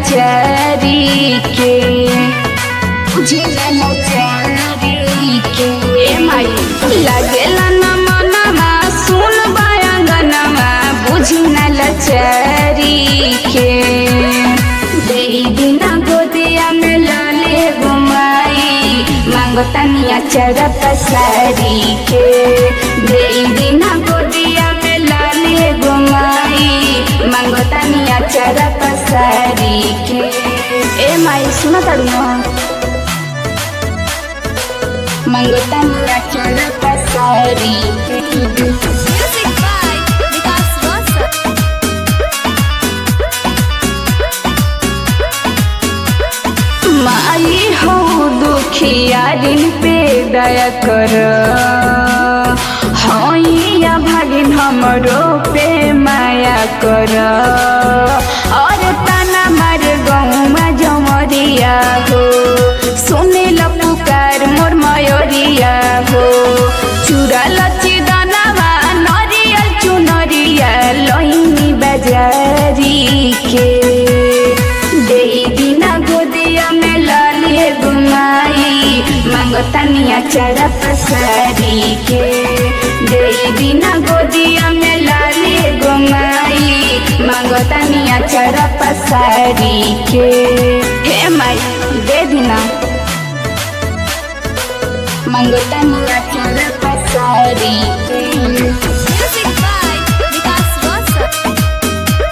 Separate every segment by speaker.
Speaker 1: लाचारी के बुझिला लाचारी के ए माई लागेला न मनवा सुन बायंगनवा बुझिना लाचारी के देई दिना गोदिया में लाले घुमाई मांगतानिया चरत सारी के देई दिना गोदिया में लाले घुमाई मांगतानिया चरत सारी के ए माई सुना ताड़ू मांगतानिया चरत सारी के
Speaker 2: Music by Vikas Rosa.
Speaker 1: माई हो दुखिया दिन पे दया कर हैया भागिन हमरो पे माया कर और ताना मार गौमा जमरिया हो सुने ल पुकार मोर मयोरिया हो चुरा लची दानावा नरियल चुनरिया लैनी बजारी के देई दिना गोदिया में लालिए गुमाई मांगतानिया चढ़ा पसारी के देई दिना गोदिया में लालिए गुमाई मांगतानिया चढ़ा पसारी के हे माई दे दिना मांगतानिया चढ़ा पसारी के
Speaker 2: Music by Vikas Rosa.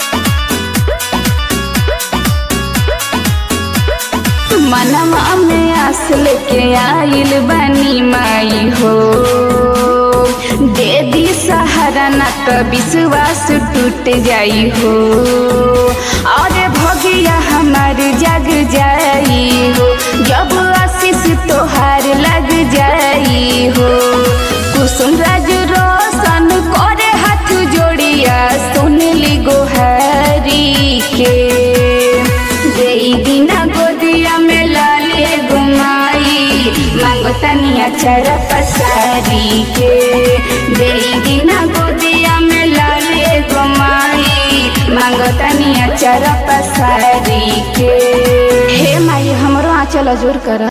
Speaker 1: मनवा में आस लेके आइल बनी माई हो दे दी सहारा न तो विश्वास टूट जाई हो और भगिया हमार जग जाई हो जब आशीष तोहार लग जाई हो कुसुम राज रोशन करे हाथ जोड़िया सुनली गोहारी के देई दिना गोदिया में लाले गुमाई मांगतानिया चढ़ा पसारी के देई दिना गोदिया में लाले गुमाई मांगतानिया चढ़ा पसारी के हे माई हमरो आंचल जोर कर